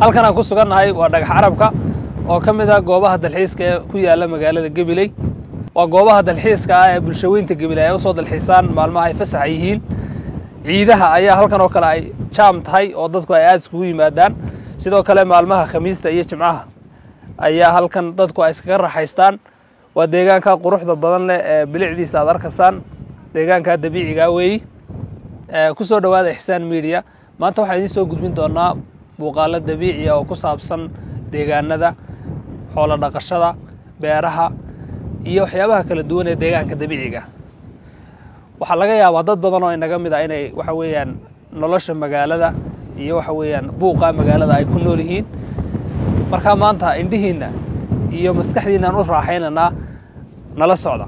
halkan aan ku sugannahay waa dhagax carabka oo ka mid ah goobaha dalxiiska ee ku yaalla magaalada gabiley waa goobaha dalxiiska ah ee bulshaweynta gabiley ay usoo dalxiisaan maalmaha ay fasaxa yihiin ciidaha ayaa halkan oo kale ay jaam tahay oo dadku ay aada iskugu yimaadaan sidoo kale maalmaha khamiista iyo jimcaha ayaa halkan dadku ay iskaga raxaystaan waa deegaanka quruxda badan leh ee bilicdiisa aad arkaysaan deegaanka dabiiciga weeyi ku soo dhowaada ixsaan media maanta waxaan idiin soo gudbin doonaa muuqaalo dabiiciya oo ku saabsan deegaanada xoolo dhaqashada beeraha iyo waxyaabaha kala duwan ee deegaanka dabiiciga waxaa laga yaabaa dad badan oo inaga mid ah inay waxa weeyaan nolosha magaalada iyo waxa weeyaan buuqa magaalada ay ku nool yihiin markaa maanta indhihiinna iyo maskaxdiinaan u raaxaynaynaa nala socda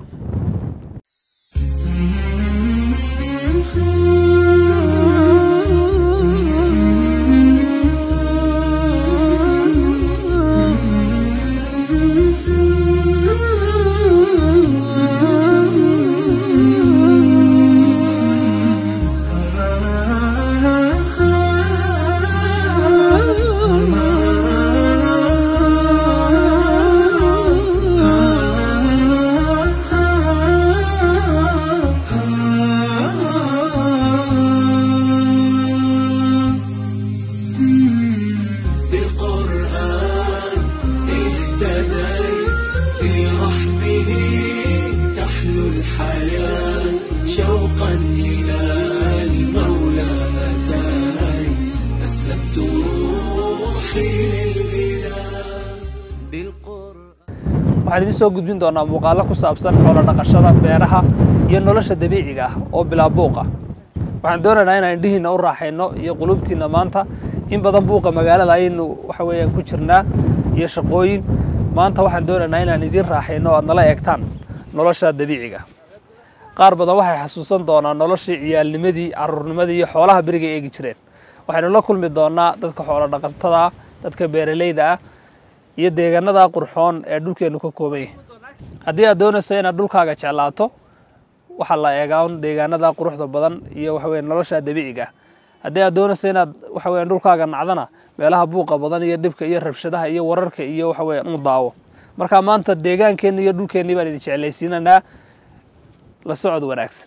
بالقرآن اهتدي في رحمه تحلو الحياة شوقا إلى المولى أتاي أسلمت روحي للإله بالقرآن waxaan idiin soo gudbin doonaa muuqaalo ku saabsan xoolo dhaqashada beeraha iyo nolosha dabiiciga ah oo bilaa buuqa waxaan doonaynaa inaan indhihiinna u raaxayno iyo qulubtiinna maanta in badan buuqa magaalada ayaynu waxa weeyaan ku jirnaa iyo shaqooyin maanta waxaan doonaynaa inaan idiin raaxayno o aad nala eegtaan nolosha dabiiciga qaar badan waxay xasuusan doonaa noloshii ciyaalnimadii caruurnimadii iyo xoolaha beriga eegi jireen waxaynu la kulmi doonaa dadka xoolo dhaqatada ah dadka beeralayda ah iyo deegaanada qurxoon ee dhulkeennu ka kooban yahay haddii aad doonayso inaad dhulkaaga jeclaato waxaa la eegaa un deegaanada quruxda badan iyo waxa weeye nolosha dabiiciga ah haddii aad doonayso inaad waxa weeyaan dhulkaaga nacdana meelaha buuqa badan iyo dhibka iyo rabshadaha iyo wararka iyo waxa weeyaan u daawo marka maanta deegaankeenni iyo dhulkeennii baan idin jeclaysiinanaa la socod wanaagsan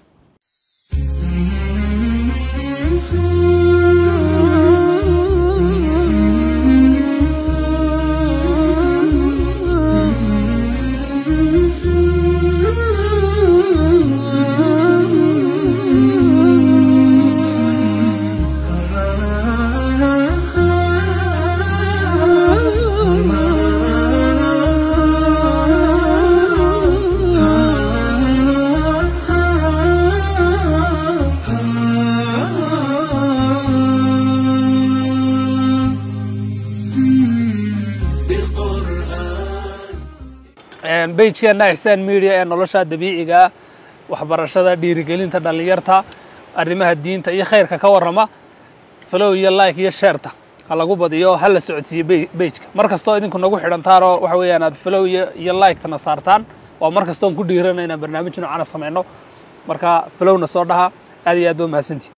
بالقرآن bejkeena ixsaan media ee nolosha dabiiciga ah waxbarashada dhiirigelinta dhallinyarta arrimaha diinta iyo khayrka ka warrama flow iyo like iyo sheerta ha lagu badiyo ha la socodsiiyo bejka mar kastoo idinku nagu xidhantaan oo waxa weeyaan aad flow iyo iyo like-tana saartaan waa mar kastoon ku dhiirana inaan barnaamij noocana samayno marka flowna soo dhaha aad iyo aad ba mahadsantii